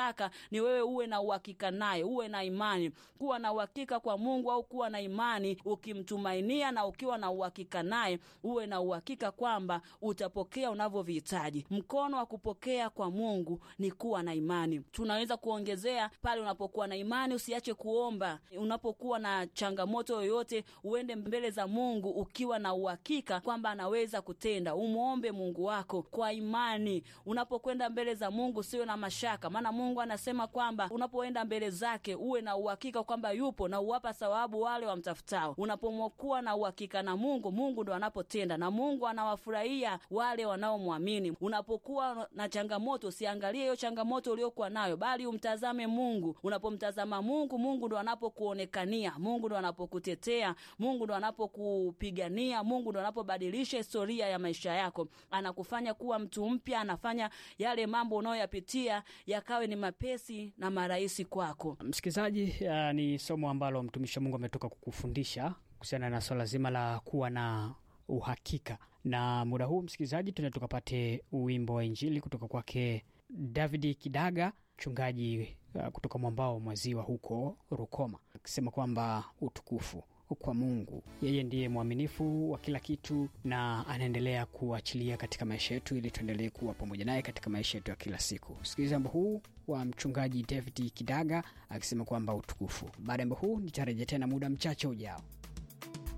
anachotaka ni wewe uwe na uhakika naye, uwe na imani. Kuwa na uhakika kwa Mungu au kuwa na imani, ukimtumainia na ukiwa na uhakika naye, uwe na uhakika kwamba utapokea unavyovihitaji. Mkono wa kupokea kwa Mungu ni kuwa na imani. Tunaweza kuongezea pale, unapokuwa na imani usiache kuomba. Unapokuwa na changamoto yoyote, uende mbele za Mungu ukiwa na uhakika kwamba anaweza kutenda. Umwombe Mungu wako kwa imani. Unapokwenda mbele za Mungu usiwe na mashaka, maana Mungu anasema kwamba unapoenda mbele zake uwe na uhakika kwamba yupo na uwapa thawabu wale wamtafutao. Unapokuwa na uhakika na Mungu, Mungu ndo anapotenda na Mungu anawafurahia wale wanaomwamini. Unapokuwa na changamoto, usiangalie hiyo changamoto uliokuwa nayo, bali umtazame Mungu. Unapomtazama Mungu, Mungu ndo anapokuonekania, Mungu ndo anapokutetea, Mungu ndo anapokupigania, Mungu ndo anapobadilisha historia ya maisha yako, anakufanya kuwa mtu mpya, anafanya yale mambo unayoyapitia yakawe ni mapesi na marahisi kwako. Msikilizaji, uh, ni somo ambalo mtumishi wa Mungu ametoka kukufundisha kuhusiana na swala zima la kuwa na uhakika. Na muda huu msikilizaji, tuende tukapate wimbo wa Injili kutoka kwake Davidi Kidaga, mchungaji uh, kutoka mwambao mwa ziwa huko Rukoma, akisema kwamba utukufu kwa Mungu, yeye ndiye mwaminifu wa kila kitu na anaendelea kuachilia katika maisha yetu, ili tuendelee kuwa pamoja naye katika maisha yetu ya kila siku. Sikiliza wimbo huu wa mchungaji David Kidaga akisema kwamba utukufu. Baada ya wimbo huu nitarejea tena muda mchache ujao.